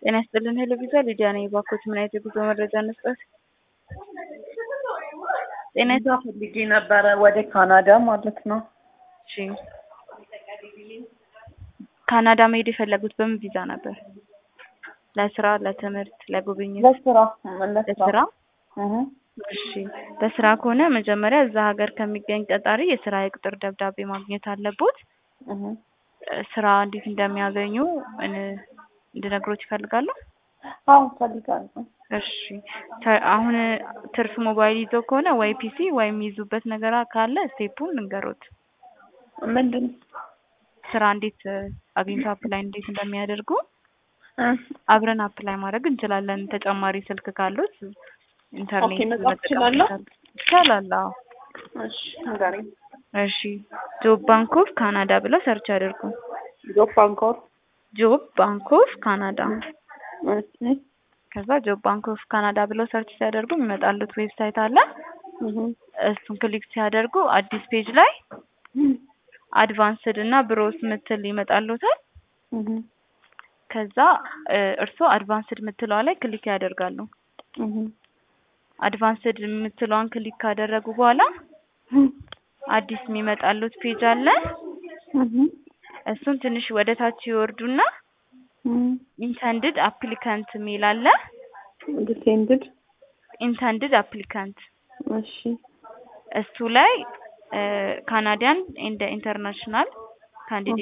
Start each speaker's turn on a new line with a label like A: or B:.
A: ጤና ይስጥልን ሄሎ ቪዛ ሊዲያ ነኝ። እባክዎት ምን አይነት የጉዞ መረጃ እንስጠት? ጤና
B: ቪዛ ፈልጌ ነበረ ወደ ካናዳ ማለት ነው።
A: እሺ ካናዳ መሄድ የፈለጉት በምን ቪዛ ነበር? ለስራ፣ ለትምህርት፣ ለጉብኝት?
B: ለስራ
A: ለስራ።
B: እህ
A: እሺ ለስራ ከሆነ መጀመሪያ እዛ ሀገር ከሚገኝ ቀጣሪ የስራ የቅጥር ደብዳቤ ማግኘት አለቦት።
B: እህ
A: ስራ እንዴት እንደሚያገኙ እን- እንድነግሮት ይፈልጋሉ?
B: አዎ ፈልጋለሁ።
A: እሺ ተ- አሁን ትርፍ ሞባይል ይዘው ከሆነ ወይ ፒሲ ወይ የሚይዙበት ነገር ካለ ስቴፑን እንገሮት።
B: ምንድን
A: ስራ እንዴት እ፣ አግኝቶ አፕላይ እንዴት እንደሚያደርጉ
B: እ፣
A: አብረን አፕላይ ማድረግ እንችላለን። ተጨማሪ ስልክ ካሉት ኢንተርኔት
B: ኦኬ፣ መጻፍ
A: መጠቀም
B: እችላለሁ?
A: ይችላሉ። ይቻላል። አዎ።
B: እሺ ንገሪኝ።
A: እሺ ጆብ ባንክ ኦፍ ካናዳ ብለው ሰርች አድርጉ።
B: ጆብ ባንኮር
A: ጆብ ባንክ ኦፍ ካናዳ
B: እሺ
A: ከዛ ጆብ ባንክ ኦፍ ካናዳ ብለው ሰርች ሲያደርጉ የሚመጣሉት ዌብሳይት አለ።
B: እህ
A: እሱን ክሊክ ሲያደርጉ አዲስ ፔጅ ላይ አድቫንስድ እና ብሮስ ምትል ይመጣሉታል።
B: እህ
A: ከዛ እ፣ እርስዎ አድቫንስድ ምትለዋ ላይ ክሊክ ያደርጋሉ።
B: እህ
A: አድቫንስድ የምትለዋን ክሊክ ካደረጉ በኋላ አዲስ የሚመጣሉት ፔጅ አለ።
B: እህ
A: እሱን ትንሽ ወደ ታች ይወርዱና ኢንተንድድ አፕሊካንት የሚል አለ።
B: ዲሴንድድ
A: ኢንተንድድ አፕሊካንት
B: እሺ
A: እሱ ላይ ካናዲያን ኤንድ ኢንተርናሽናል ካንዲዴት